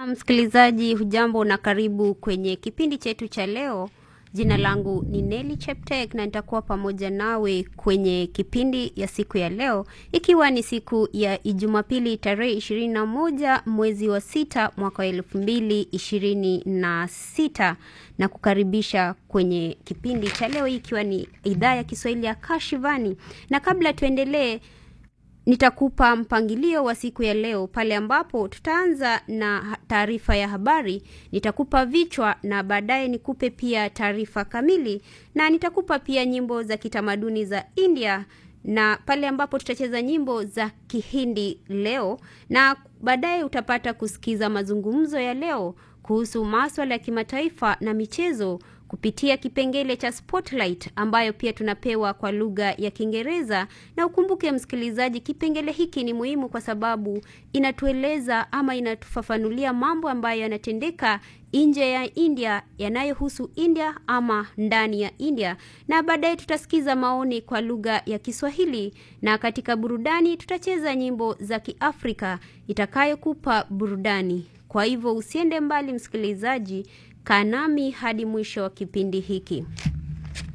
Msikilizaji, hujambo na karibu kwenye kipindi chetu cha leo. Jina langu ni Nelly Cheptek na nitakuwa pamoja nawe kwenye kipindi ya siku ya leo, ikiwa ni siku ya Jumapili tarehe ishirini na moja mwezi wa sita mwaka wa elfu mbili ishirini na sita na kukaribisha kwenye kipindi cha leo, ikiwa ni idhaa ya Kiswahili ya Kashivani. Na kabla tuendelee nitakupa mpangilio wa siku ya leo pale ambapo tutaanza na taarifa ya habari, nitakupa vichwa na baadaye nikupe pia taarifa kamili, na nitakupa pia nyimbo za kitamaduni za India na pale ambapo tutacheza nyimbo za Kihindi leo, na baadaye utapata kusikiza mazungumzo ya leo kuhusu maswala ya kimataifa na michezo kupitia kipengele cha Spotlight ambayo pia tunapewa kwa lugha ya Kiingereza. Na ukumbuke msikilizaji, kipengele hiki ni muhimu kwa sababu inatueleza ama inatufafanulia mambo ambayo yanatendeka nje ya India yanayohusu India ama ndani ya India, na baadaye tutasikiza maoni kwa lugha ya Kiswahili, na katika burudani tutacheza nyimbo za Kiafrika itakayokupa burudani. Kwa hivyo usiende mbali msikilizaji, kaa nami hadi mwisho wa kipindi hiki.